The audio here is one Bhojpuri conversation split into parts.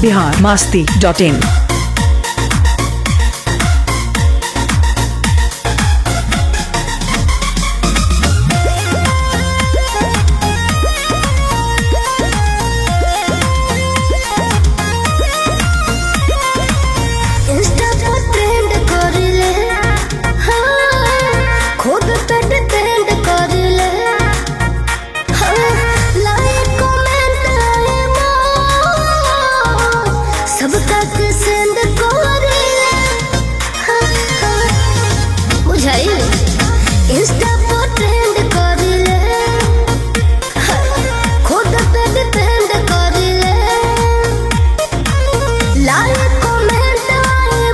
Bihar Masti dot in insta पर ट्रेंड करिले हाँ खुद पे डिपेंड करिले हाँ लाइक कमेंट आए मोर सबका के सेंड करिले हाँ हाँ बुझाई इंस्टा पर ट्रेंड करिले हाँ, खुद पे डिपेंड करिले लाइक कमेंट आए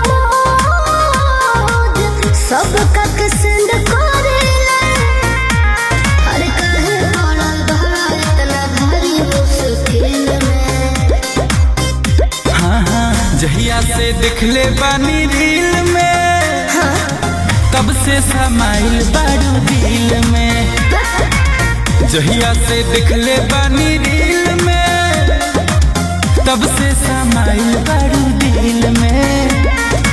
मोज सब कक सेंड करेला हर कहे पड़ल भरा इतना भारी मुश्किल में हाँ हाँ जहिया से दिखले बानी रील में तब से समाइल बारू दिल में जहिया से दिखले बानी रील में तब से समाइल बारू दिल में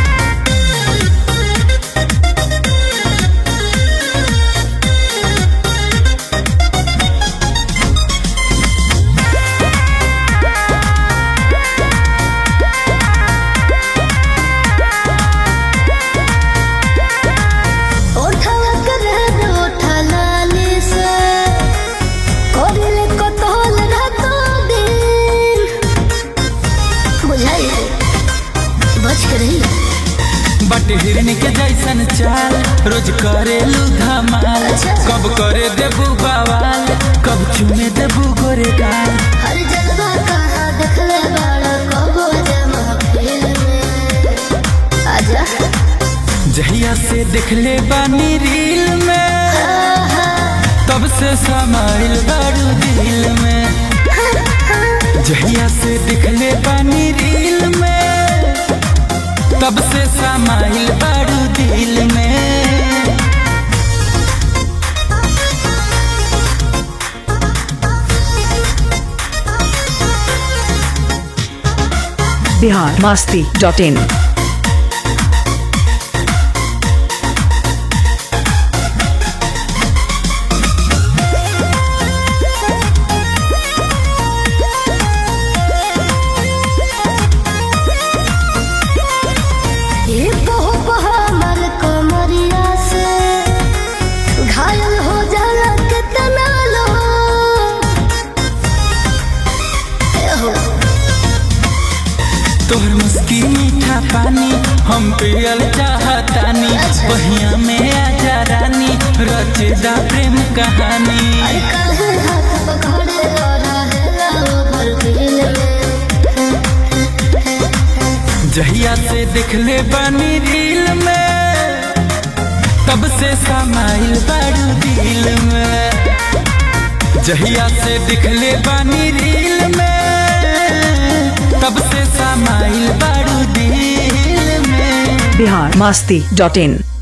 ओठवा करे ओठा लाली से कोरिले कतल रातो दिन बुझाई बच के रही बट हिरन के जैसन चाल रोज करे धमाल अच्छा। कब करे देबू बवाल कब चुमे देबू गोरे गाल हर जलवा कहाँ देखले बाड़ा कबो जमा फिल में आजा जहिया से दिखले बानी रील में तब से समाइल बारू दिल में जहिया से दिखले बानी रील में तब से समाइल बारू दिल में बिहार मास्ती डॉट इन ये बहु हमर कमरिया से घायल हो जाला कितना लोग ए हो तोहर मुस्की मीठा पानी हम पियल चाहतानी अच्छा। बहिया में आजा रानी रचदा प्रेम कहानी अरे काहे हाथ पकड़े रहेला ओभर दिल में जहिया से दिखले बानी रील में तब से समाइल बारू दिल में जहिया से दिखले बानी रील में तब से समाइल बारू दिल में बिहार मास्ती डॉट इन